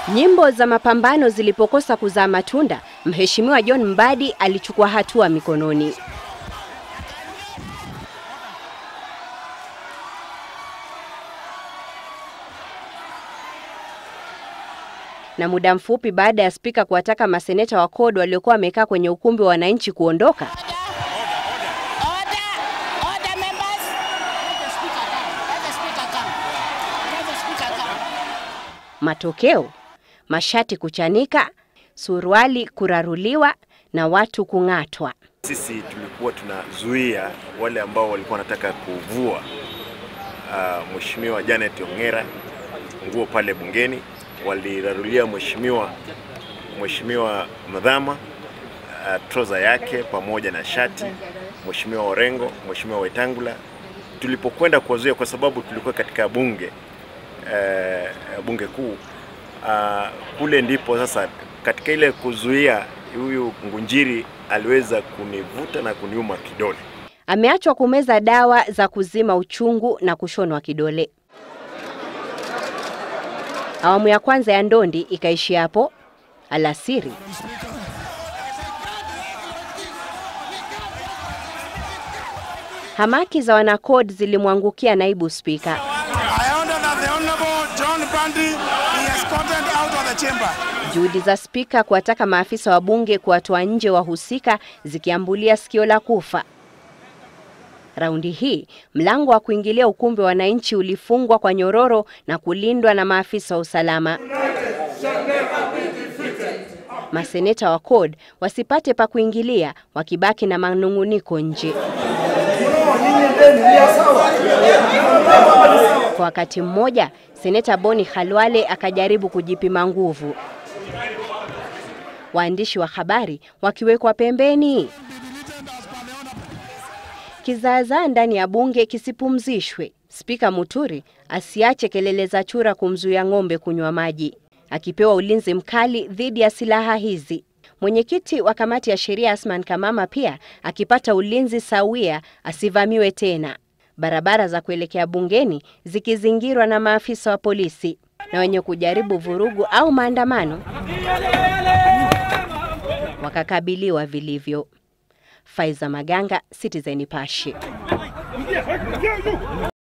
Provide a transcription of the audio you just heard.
Nyimbo za mapambano zilipokosa kuzaa matunda, Mheshimiwa John Mbadi alichukua hatua mikononi. Na muda mfupi baada ya spika kuwataka maseneta wa CORD waliokuwa wamekaa kwenye ukumbi wa wananchi kuondoka, matokeo mashati kuchanika, suruali kuraruliwa na watu kung'atwa. Sisi tulikuwa tunazuia wale ambao walikuwa wanataka kuvua uh, Mheshimiwa Janet Ongera nguo pale bungeni, walirarulia mheshimiwa Mheshimiwa Madhama uh, troza yake pamoja na shati, Mheshimiwa Orengo, Mheshimiwa Wetangula. Tulipokwenda kuwazuia, kwa sababu tulikuwa katika bunge uh, bunge kuu uh, kule ndipo sasa katika ile kuzuia huyu Ngunjiri aliweza kunivuta na kuniuma kidole. Ameachwa kumeza dawa za kuzima uchungu na kushonwa kidole. Awamu ya kwanza ya ndondi ikaishi hapo alasiri. Hamaki za wanacode zilimwangukia naibu spika. Juhudi za spika kuwataka maafisa wa bunge kuwatoa nje wahusika zikiambulia sikio la kufa. Raundi hii mlango wa kuingilia ukumbi wa wananchi ulifungwa kwa nyororo na kulindwa na maafisa wa usalama. Maseneta wa CORD wasipate pa kuingilia, wakibaki na manung'uniko nje. Kwa wakati mmoja, seneta Boni Khalwale akajaribu kujipima nguvu, waandishi wa habari wakiwekwa pembeni. Kizaazaa ndani ya bunge kisipumzishwe. Spika Muturi asiache kelele za chura kumzuia ng'ombe kunywa maji, akipewa ulinzi mkali dhidi ya silaha hizi. Mwenyekiti wa kamati ya sheria Asman Kamama pia akipata ulinzi sawia asivamiwe tena. Barabara za kuelekea bungeni zikizingirwa na maafisa wa polisi na wenye kujaribu vurugu au maandamano wakakabiliwa vilivyo. Faiza Maganga, Citizen Nipashe.